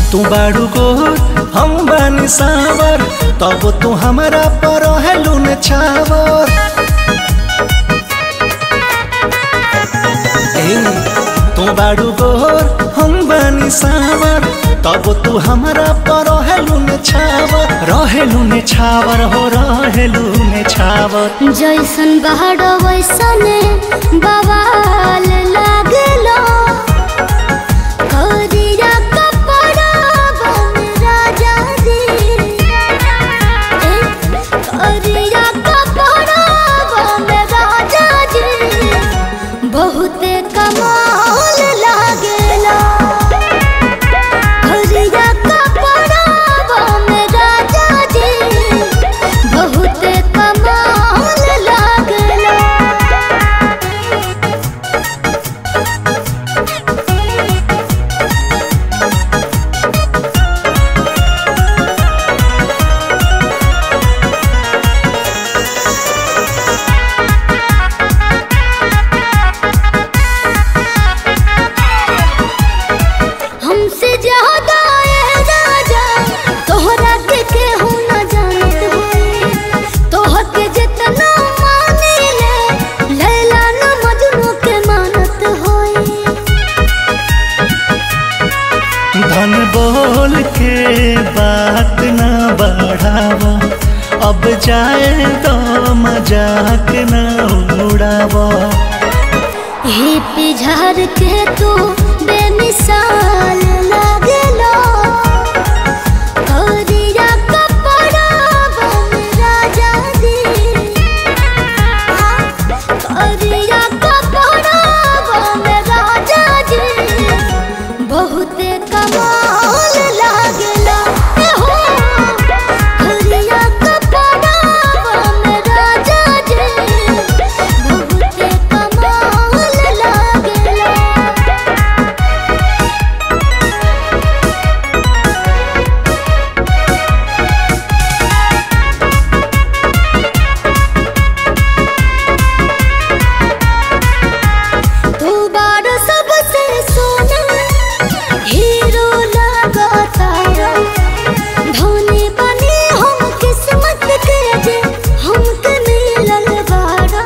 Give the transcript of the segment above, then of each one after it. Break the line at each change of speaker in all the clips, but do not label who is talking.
तू बाड़ू गोर हम बानी सावर तब तू हमारा पर हेलू न छावर ए, तू बाड़ू गोर हम बानी सावर तब तू हमारा पर हेलू न छावर रहेलू न छावर हो रहेलू न छावर
जैसन बहार वैसन बवाल लागलो करिया कपड़ा बन राजा जी ए, करिया कपड़ा बन राजा जी बहुते कमाल लागेला करिया कपड़ा बन राजा जी बहुते कमाल लागला हमसे ज्यादा ये राजा तोहरा के केहू न जानत होई तोहर के जितना माने ले लैला न मजनू के मानत होई
धन बोल के बात न बढ़ावा अब जाए तो मजाक न उड़ावा
ही पिझार के तू बेमिसाल लागलो करिया कपड़ा बन राजा दी करिया कपड़ा बन राजा जी बहुते कमाल लागला ए हो करिया कपड़ा बन राजा जी बहुते कमाल लागला तू बार सबसे सोना हीरो लगाता धोनी बने हम किस्मत के जे हमके मिलल बारा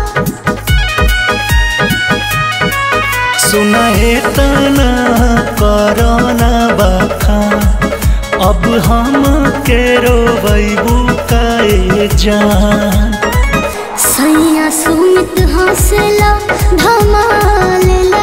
सुनाए तना करना बखा अब हम के रोबू काए जान
सैया सुमित हंसला धमाल